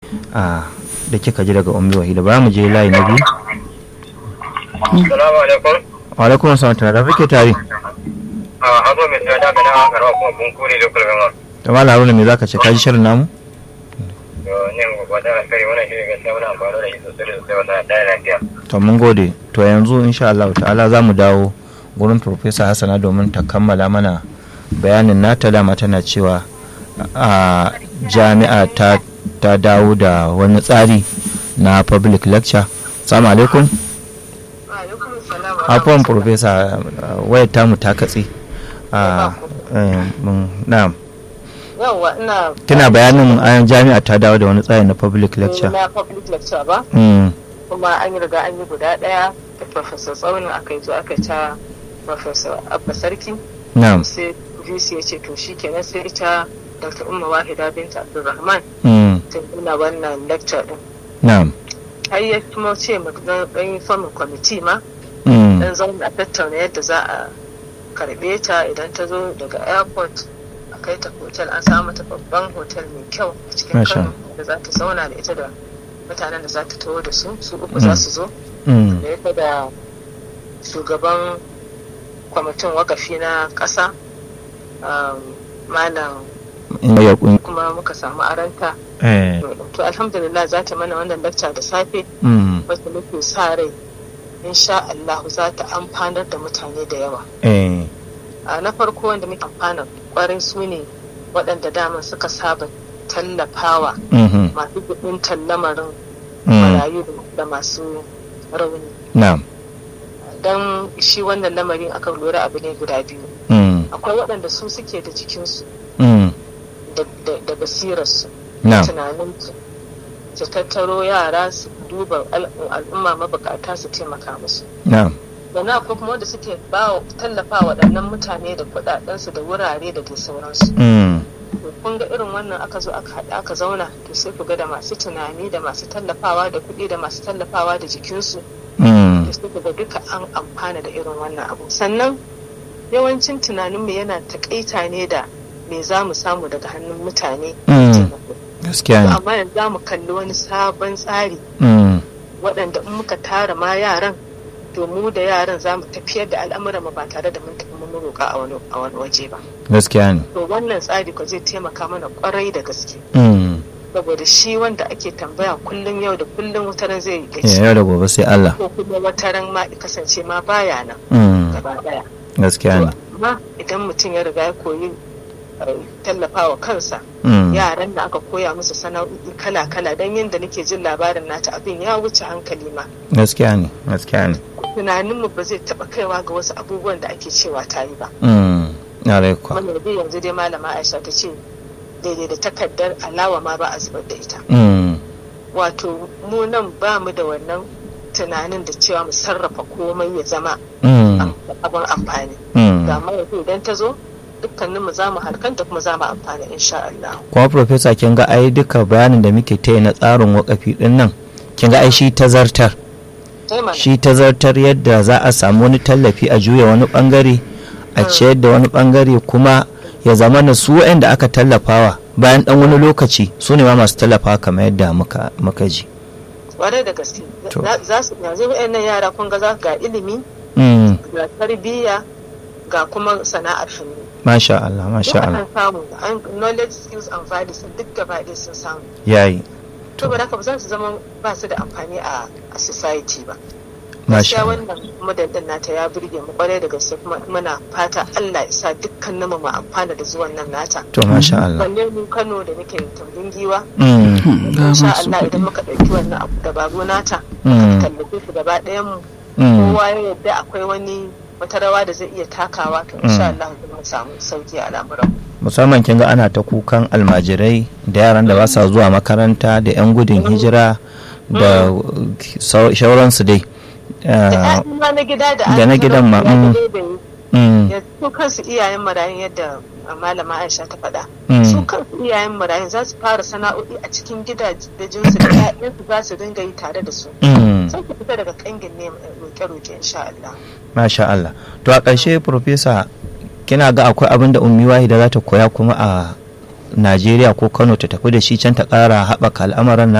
a da kika ji daga ummi wahida ba mu je layi na biyu Salamu alaikum. wa alaikum assalam tare da kake tare A hazo mai tsada ga na karwa kuma kun kure da kulgama. to malam haruna me zaka ce ka ji shirin namu To ne mu ba da kai wannan shi gaskiya muna amfani da shi sosai da sosai wannan da lafiya. to mun gode to yanzu insha Allah ta'ala za mu dawo gurin Professor Hassana domin ta kammala mana bayanin nata dama tana cewa a jami'a ta ta dawo da wani tsari na public lecture salamu alaikum afuwan Professor uh, wayar tamu ta katse a na'am yawwa ina kina bayanin ayan jami'a ta dawo da wani tsari na public lecture na public lecture ba Mm, kuma an yi riga an yi guda daya da professor tsaunin aka yi zo aka ta professor abba sarki na'am sai vc ya ce to shi kenan sai ita dr umma wahida binta abdulrahman mm, ta nuna wannan lecture din na'am har ya kuma ce mu dan dan yi formin committee ma mm, dan zauna a tattauna yadda za a karbe ta idan ta zo daga airport a kai ta hotel an samu mata babban hotel mai kyau a cikin Masha. kano da za ta zauna da ita da mutanen da za ta taho da su su uku za su zo mm, da ita da shugaban kwamitin wakafi na ƙasa um, malam in ya kun kuma muka samu aranta eh to alhamdulillah za ta mana wannan lecture da safe mm, wacce muke sa rai insha Allah za ta amfanar da mutane da yawa eh a na farko wanda muke amfana kwarai su ne waɗanda dama suka saba tallafawa mhm, masu gudun tallamarin mm, marayu da masu rauni na'am don shi wannan lamarin aka lura abu ne guda biyu mm, akwai waɗanda su suke da jikinsu mm, da- da- da basirarsu na'am tunaninsu su tattaro yara su duba al- al'umma mabukata su taimaka musu na'am sannan akwai kuma wanda suke ba wa- tallafa waɗannan mutane da kuɗaɗensu da wurare da dai sauransu mm, to kun ga irin wannan aka zo aka haɗa aka zauna to sai ku ga da masu tunani da masu tallafawa da kuɗi da masu tallafawa da jikinsu mm, to sai ku ga duka an amfana da irin wannan abu sannan yawancin tunaninmu yana takaita ne da me za mu samu daga hannun mutane Mm. taimako. gaskiya ne amma yanzu za mu kalli wani sabon tsari mm, waɗanda in muka tara ma yaran to mu da yaran za mu tafiyar da al'amuran mu ba tare da mun tafi mun roƙa a wani a wani waje ba gaskiya ne to wannan tsari ko zai taimaka mana kwarai da gaske mm, saboda shi wanda ake tambaya kullum yau da kullum wataran zai eh, gaci yau da gobe sai Allah ko kuma wataran ma ya kasance ma baya nan mm, gaba daya gaskiya ne amma idan mutum ya riga ya koyi eh, tallafawa kansa mm, yaran da aka koya musu sana'o'i kala-kala don yadda nake jin labarin nata abin ya wuce hankali ma gaskiya ne gaskiya ne tunaninmu ba zai taɓa kaiwa ga wasu abubuwan da ake cewa ta yi ba mm, na rai kuwa wanda dai yanzu dai malama aisha ta ce daidai da takardar alawa ma ba a zubar da ita mm, wato mu nan ba mu da wannan tunanin da cewa mu sarrafa komai ya zama mm, abin amfani mm. ga ma yanzu idan ta zo dukkanin mu za mu harkanta kuma za mu amfana insha Allah kuma professor kin ga ai duka bayanin da muke ta yi na tsarin wakafi din nan kin ga ai shi tazartar sai mana shi tazartar yadda za a samu wani tallafi a juya wani bangare a ciyar da wani bangare kuma ya zama na su da aka tallafawa bayan dan wani lokaci su ne ma masu tallafawa kamar yadda muka muka ji kwarai da gaske To. Za- za su yanzu wayannan yara kun ga za ga ilimi mm, ga tarbiyya ga kuma sana'ar hannu masha Allah masha duk Allah an samu an knowledge skills and values duk gaba ɗaya sun samu yayi to ba haka ba za su zama ba su da amfani a a society ba masha gaskiya Allah wannan model din nata ya burge mu kwarai da gaske kuma muna fata Allah ya sa dukkanin mu mu amfana da zuwan nan nata to masha Allah balle mu Kano da muke tambin giwa mm, insha Allah idan muka ɗauki wannan abu dabaru nata mm, tallafe su gaba ɗayan mu mm, kowa ya yadda akwai wani wata rawa da zai iya takawa to insha Allah zai mu samu sauki a al'amuran musamman kin ga ana ta kukan almajirai da yaran da ba sa zuwa makaranta da 'yan gudun hijira da sau- shauransu dai da Ah, ƴaƴan ma na gida da da na gidan ma, ya mm. dai bai mm, ya su kansu iyayen marayun yadda malama Aisha ta faɗa mm, su kansu iyayen marayun za su fara sana'o'i a cikin gidajensu da ƴaƴansu za su dinga yi tare da su mm, sai ku fita daga kangin ne roƙe-roƙe insha Allah masha Allah to a ƙarshe profesa kina ga akwai abin da ummi wahida za ta koya kuma a Najeriya ko Kano ta tafi da shi can ta ƙara haɓaka al'amuran